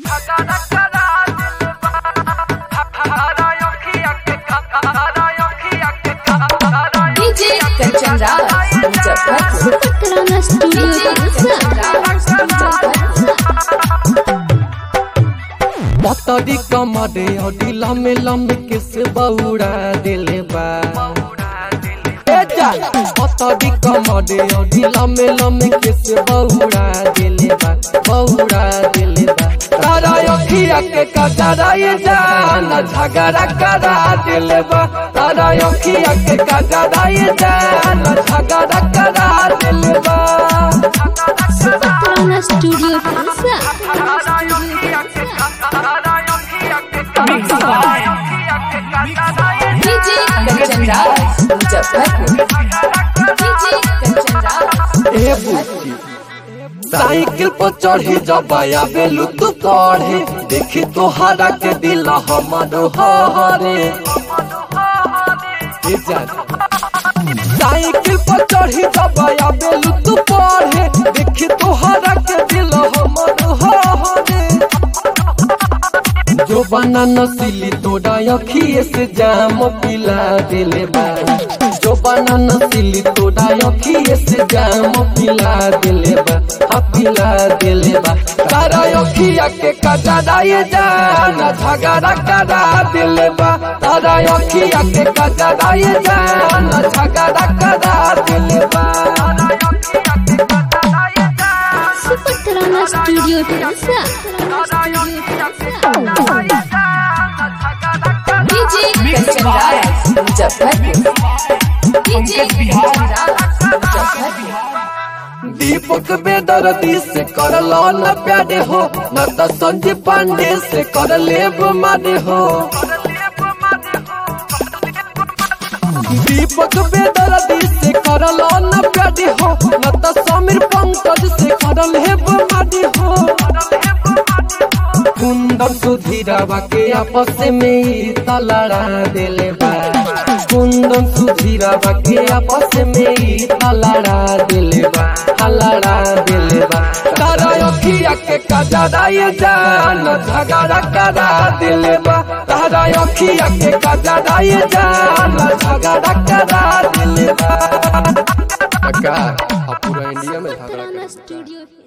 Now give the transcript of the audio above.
DJ Kanchan Raj Muzaffarpur Patrona Studio पतरी कमरे अडी लमे लमे के से बौड़ा दिले बा ए जा पतरी कमरे अडी लमे लमे के से बौड़ा दिले बा बौड़ा दिले बा तारा अखिया के कजरा ये जान झगड़ा करा दिले बा तारा अखिया के कजरा ये जान झगड़ा करा दिले बा Patrona Studio Tensa DJ Kanchan Raj Muzaffarpur DJ Kanchan Raj ए बुच्ची साइकिल पर चढ़ी जब आवेलू तू पढ़े देखी तोहरा के दिल हमारो हरे ए जान। साइकिल पर चढ़ी जब आवेलू तू पढ़े देखी तोहरा के दिल हमारो हरे जो बना नसीली तोड़ा अखिए से जाम पिला दिले बा जो बना नसीली तोड़ा अखिए से जाम पिला दिले बा हा पिला दिले बा तारा अखिया के कजरा ये जान झगड़ा करा दिले बा तारा अखिया के कजरा ये जान झगड़ा करा दिले बा Patrona Studio Tensa DJ Kanchan Raj Muzaffarpur DJ Kanchan Raj Muzaffarpur Deepak Bedardi से करलो न प्यारे हो न तो संजय पांडे से कर लेब मारे हो दीपक बेदर्दी से करलो न प्यारे हो न तो समीर पंकज से कर लेब मारे हो कुंदन सुधीरावा के आपस में ही तलड़ा दिले बा कुंदन सुधीरावा के आपस में ही तलड़ा दिले बा हलड़ा दिले बा तारा अखिया के कजरा ये जान झगड़ा करा दिले बा तारा अखिया के कजरा ये जान झगड़ा करा दिले बा पूरा इंडिया में झगड़ा Patrona Studio